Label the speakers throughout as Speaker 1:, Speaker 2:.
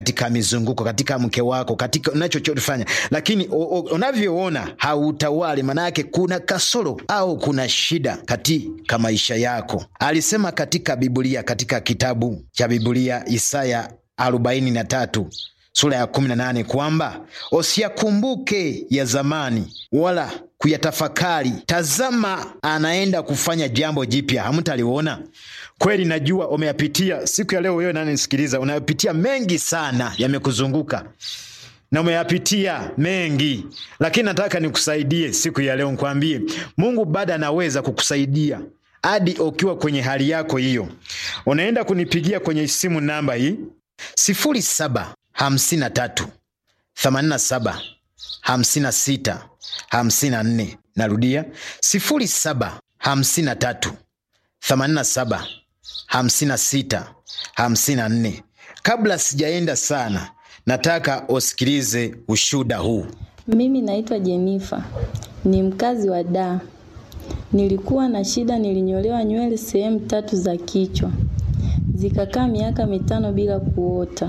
Speaker 1: katika mizunguko, katika mke wako, katika unachofanya, lakini o- o- unavyoona hautawali, maana yake kuna kasoro au kuna shida katika maisha yako. Alisema katika Biblia, katika kitabu cha Biblia Isaya arobaini na tatu sura ya kumi na nane kwamba usiyakumbuke ya zamani wala kuyatafakari. Tazama, anaenda kufanya jambo jipya, hamtaliona. Kweli najua umeyapitia siku ya leo. Wewe nanisikiliza, unayapitia mengi sana, yamekuzunguka na umeyapitia mengi, lakini nataka nikusaidie siku ya leo, nikwambie Mungu bado anaweza kukusaidia hadi ukiwa kwenye hali yako hiyo. Unaenda kunipigia kwenye simu namba hii sifuri saba hamsini na tatu themanini na saba hamsini na sita hamsini na nne. Narudia sifuri saba hamsini na tatu themanini na saba hamsini na sita hamsini na nne. Kabla sijaenda sana, nataka usikilize ushuda huu.
Speaker 2: Mimi naitwa Jenifa, ni mkazi wa Dar. Nilikuwa na shida, nilinyolewa nywele sehemu tatu za kichwa, zikakaa miaka mitano bila kuota.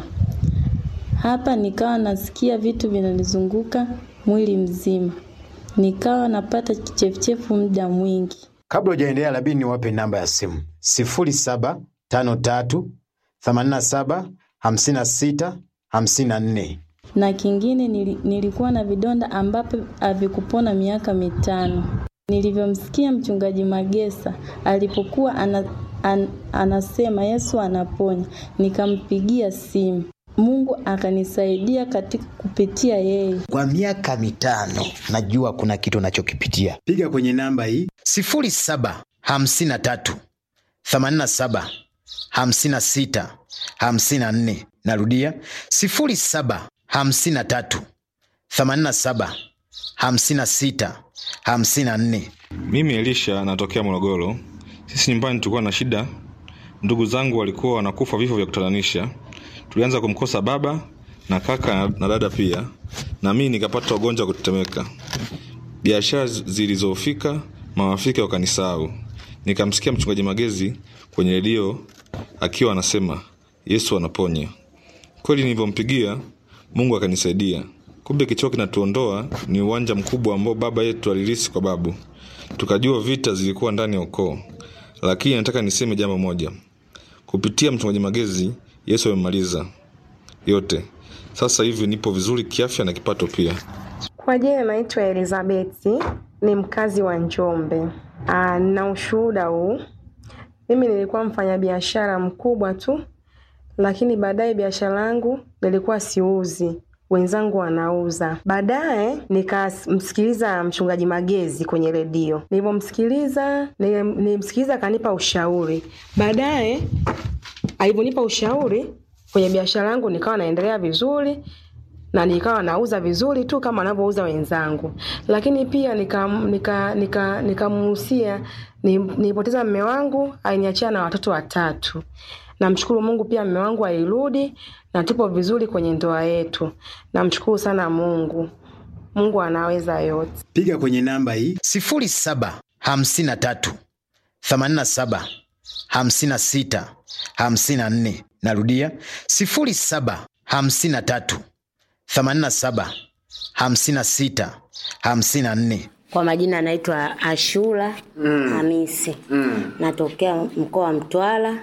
Speaker 2: Hapa nikawa nasikia vitu vinanizunguka mwili mzima, nikawa napata kichefuchefu muda mwingi.
Speaker 1: Kabla hujaendelea, labidi niwape namba ya simu sifuri saba tano tatu themanini na saba hamsini na sita hamsini na nne.
Speaker 2: na kingine nili, nilikuwa na vidonda ambapo havikupona miaka mitano. Nilivyomsikia mchungaji Magesa alipokuwa ana, an, anasema Yesu anaponya, nikampigia simu. Mungu akanisaidia katika kupitia yeye.
Speaker 1: Kwa miaka mitano najua kuna kitu unachokipitia. Piga kwenye namba hii sifuri saba hamsini na tatu themanini na saba hamsini na sita hamsini na nne. Narudia sifuri saba hamsini na tatu themanini na saba hamsini na sita hamsini na nne.
Speaker 3: Mimi Elisha natokea Morogoro. Sisi nyumbani tulikuwa na shida, ndugu zangu walikuwa wanakufa vifo vya kutatanisha. Tulianza kumkosa baba na kaka na- na dada pia, na mimi nikapata ugonjwa wa kutetemeka. Biashara zi- zilizofika, marafiki wakanisahau. Nikamsikia mchungaji Magezi kwenye redio akiwa anasema Yesu anaponya. Kweli nilivyompigia Mungu akanisaidia. Kumbe kichwa kinatuondoa ni uwanja mkubwa ambao baba yetu alirisi kwa babu. Tukajua vita zilikuwa ndani ya ukoo, lakini nataka niseme jambo moja. Kupitia mchungaji Magezi, Yesu amemaliza yote. Sasa hivi nipo vizuri kiafya na kipato pia.
Speaker 4: Kwa jina naitwa Elizabeti, ni mkazi wa Njombe. Aa, na ushuhuda huu, mimi nilikuwa mfanyabiashara mkubwa tu, lakini baadaye biashara yangu nilikuwa siuzi, wenzangu wanauza. Baadaye nikamsikiliza mchungaji Magezi kwenye redio. Nilivyomsikiliza, nilim- nilimsikiliza akanipa ushauri. Baadaye alivyonipa ushauri kwenye biashara yangu, nikawa naendelea vizuri na nikawa nauza vizuri tu kama wanavyouza wenzangu, lakini pia nikamuhusia nika, nika, nikamuhusia ni- nilipoteza mme wangu, aliniachia na watoto watatu. Namshukuru Mungu pia mme wangu alirudi na tupo vizuri kwenye ndoa yetu. Namshukuru sana Mungu. Mungu anaweza yote.
Speaker 1: Piga kwenye namba hii sifuri saba hamsini na tatu themanini na saba hamsini na sita hamsini na nne. Narudia sifuri saba hamsini na tatu themanini na saba hamsini na sita hamsini na nne.
Speaker 5: Kwa majina anaitwa Ashura Hamisi. Natokea mkoa wa Mtwara.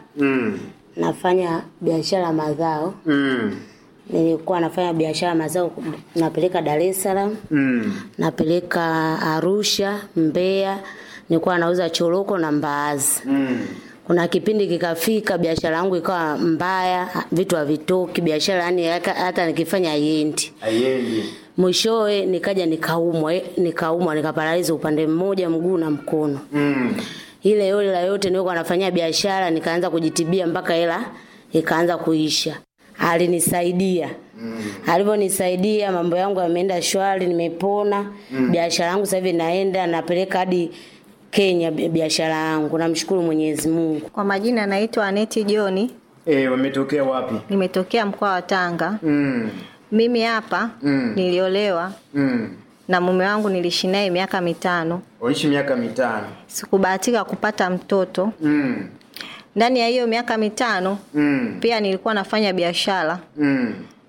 Speaker 5: Nafanya biashara mazao. Nilikuwa nafanya biashara mazao, napeleka Dar es Salaam, napeleka Arusha, Mbeya. Nilikuwa nauza choroko na mbaazi. Kuna kipindi kikafika, biashara yangu ikawa mbaya, vitu havitoki, biashara yani hata hata nikifanya haiendi. Mwishowe nikaja nikaumwa, eh, nikaumwa nikaparaliza upande mmoja mguu na mkono. Ile yote la yote nilikuwa nafanyia biashara, nikaanza kujitibia mpaka hela ikaanza kuisha. Alinisaidia. Alivyonisaidia mambo yangu yameenda shwari, nimepona. Biashara yangu sasa hivi naenda napeleka hadi Kenya bi- biashara yangu. Namshukuru Mwenyezi Mungu.
Speaker 6: Kwa majina naitwa Aneti Joni,
Speaker 1: E, wametokea wapi?
Speaker 6: nimetokea mkoa wa Tanga.
Speaker 1: Mm,
Speaker 6: Mimi hapa
Speaker 1: Mm.
Speaker 6: niliolewa
Speaker 1: mm.
Speaker 6: na mume wangu, niliishi naye miaka mitano.
Speaker 1: Waishi miaka mitano.
Speaker 6: Sikubahatika kupata mtoto.
Speaker 1: Mm,
Speaker 6: Ndani ya hiyo miaka mitano
Speaker 1: mm,
Speaker 6: pia nilikuwa nafanya biashara
Speaker 1: mm.